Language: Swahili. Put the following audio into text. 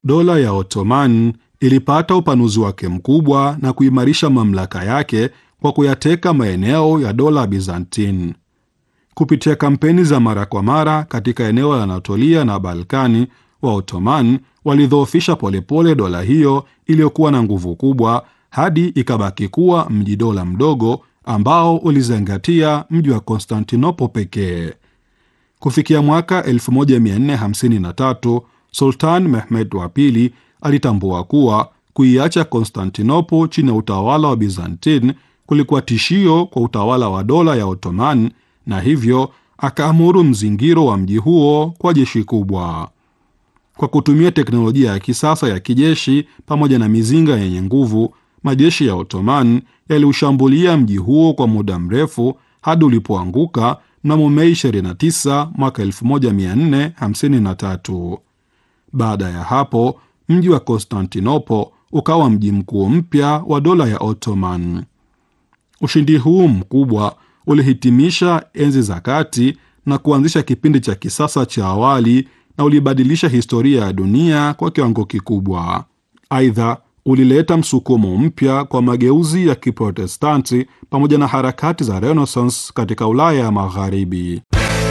dola ya Ottoman ilipata upanuzi wake mkubwa na kuimarisha mamlaka yake kwa kuyateka maeneo ya dola Byzantine. Kupitia kampeni za mara kwa mara katika eneo la Anatolia na Balkani, wa Ottoman walidhoofisha polepole dola hiyo iliyokuwa na nguvu kubwa hadi ikabaki kuwa mji dola mdogo ambao ulizingatia mji wa Konstantinopo pekee. Kufikia mwaka 1453 Sultan Mehmed wa pili alitambua kuwa kuiacha Konstantinopo chini ya utawala wa Byzantine kulikuwa tishio kwa utawala wa dola ya Ottoman, na hivyo akaamuru mzingiro wa mji huo kwa jeshi kubwa. Kwa kutumia teknolojia ya kisasa ya kijeshi pamoja na mizinga yenye nguvu, majeshi ya Ottoman yaliushambulia mji huo kwa muda mrefu hadi ulipoanguka mnamo Mei 29 mwaka 1453. Baada ya hapo, mji wa Konstantinopo ukawa mji mkuu mpya wa dola ya Ottoman. Ushindi huu mkubwa ulihitimisha enzi za kati na kuanzisha kipindi cha kisasa cha awali na ulibadilisha historia ya dunia kwa kiwango kikubwa. Aidha, ulileta msukumo mpya kwa mageuzi ya Kiprotestanti pamoja na harakati za Renaissance katika Ulaya ya Magharibi.